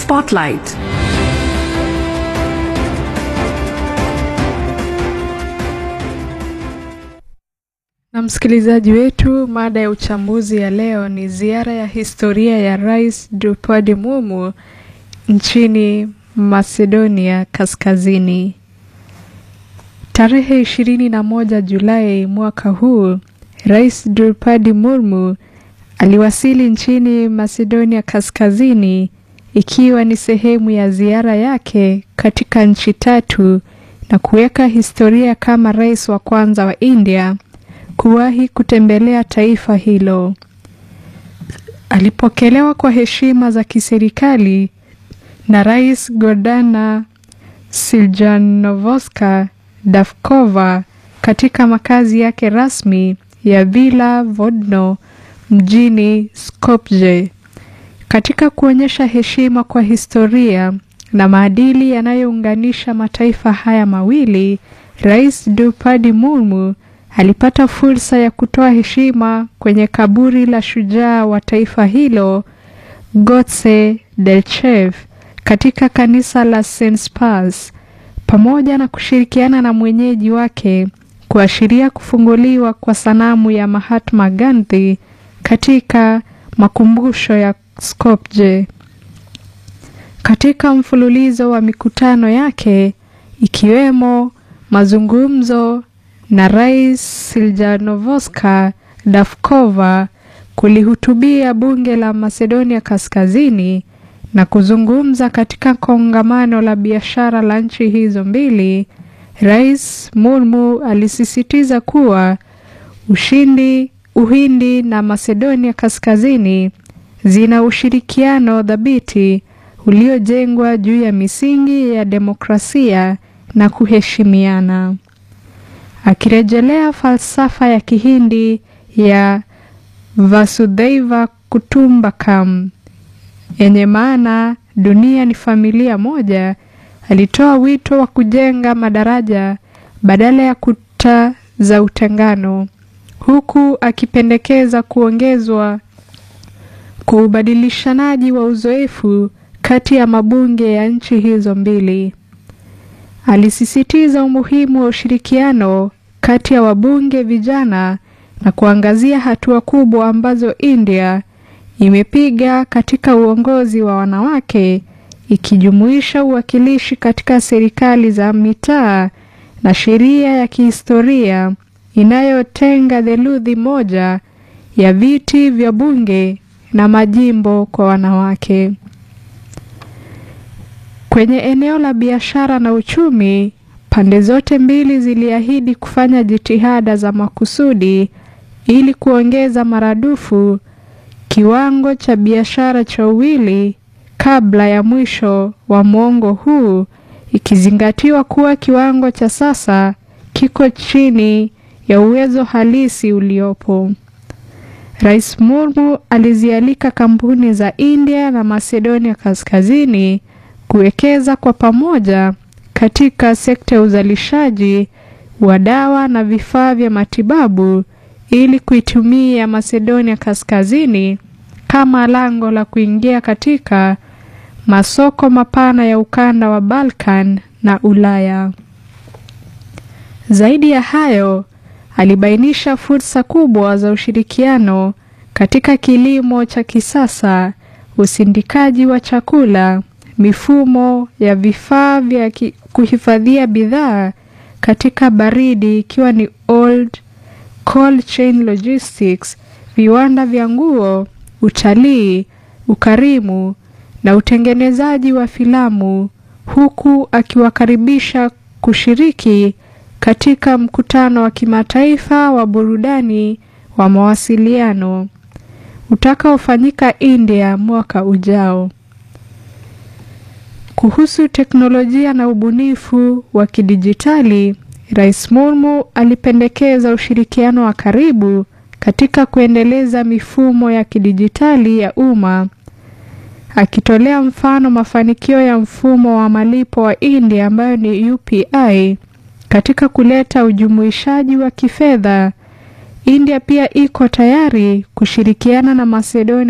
Spotlight. Na msikilizaji wetu, mada ya uchambuzi ya leo ni ziara ya historia ya Rais Drupadi Mumu nchini Macedonia Kaskazini. Tarehe ishirini na moja Julai mwaka huu, Rais Drupadi Murmu aliwasili nchini Macedonia Kaskazini ikiwa ni sehemu ya ziara yake katika nchi tatu na kuweka historia kama rais wa kwanza wa India kuwahi kutembelea taifa hilo. Alipokelewa kwa heshima za kiserikali na Rais Gordana Siljanovska Davkova katika makazi yake rasmi ya Villa Vodno mjini Skopje. Katika kuonyesha heshima kwa historia na maadili yanayounganisha mataifa haya mawili, Rais Drupadi Murmu alipata fursa ya kutoa heshima kwenye kaburi la shujaa wa taifa hilo Gotse Delchev katika kanisa la St. Spars pamoja na kushirikiana na mwenyeji wake kuashiria kufunguliwa kwa sanamu ya Mahatma Gandhi katika makumbusho ya Skopje. Katika mfululizo wa mikutano yake ikiwemo mazungumzo na Rais Siljanovska Davkova kulihutubia bunge la Macedonia Kaskazini na kuzungumza katika kongamano la biashara la nchi hizo mbili, Rais Murmu alisisitiza kuwa ushindi Uhindi na Macedonia Kaskazini zina ushirikiano thabiti uliojengwa juu ya misingi ya demokrasia na kuheshimiana. Akirejelea falsafa ya Kihindi ya Vasudhaiva Kutumbakam yenye maana dunia ni familia moja, alitoa wito wa kujenga madaraja badala ya kuta za utengano, huku akipendekeza kuongezwa kwa ubadilishanaji wa uzoefu kati ya mabunge ya nchi hizo mbili. Alisisitiza umuhimu wa ushirikiano kati ya wabunge vijana na kuangazia hatua kubwa ambazo India imepiga katika uongozi wa wanawake ikijumuisha uwakilishi katika serikali za mitaa na sheria ya kihistoria inayotenga theluthi moja ya viti vya bunge na majimbo kwa wanawake. Kwenye eneo la biashara na uchumi, pande zote mbili ziliahidi kufanya jitihada za makusudi ili kuongeza maradufu kiwango cha biashara cha uwili kabla ya mwisho wa mwongo huu, ikizingatiwa kuwa kiwango cha sasa kiko chini ya uwezo halisi uliopo. Rais Murmu alizialika kampuni za India na Macedonia Kaskazini kuwekeza kwa pamoja katika sekta ya uzalishaji wa dawa na vifaa vya matibabu ili kuitumia Macedonia Kaskazini kama lango la kuingia katika masoko mapana ya ukanda wa Balkan na Ulaya. Zaidi ya hayo, alibainisha fursa kubwa za ushirikiano katika kilimo cha kisasa, usindikaji wa chakula, mifumo ya vifaa vya kuhifadhia bidhaa katika baridi ikiwa ni old cold chain logistics, viwanda vya nguo, utalii, ukarimu na utengenezaji wa filamu, huku akiwakaribisha kushiriki katika mkutano wa kimataifa wa burudani wa mawasiliano utakaofanyika India mwaka ujao. Kuhusu teknolojia na ubunifu wa kidijitali, Rais Murmu alipendekeza ushirikiano wa karibu katika kuendeleza mifumo ya kidijitali ya umma, akitolea mfano mafanikio ya mfumo wa malipo wa India ambayo ni UPI katika kuleta ujumuishaji wa kifedha. India pia iko tayari kushirikiana na Macedonia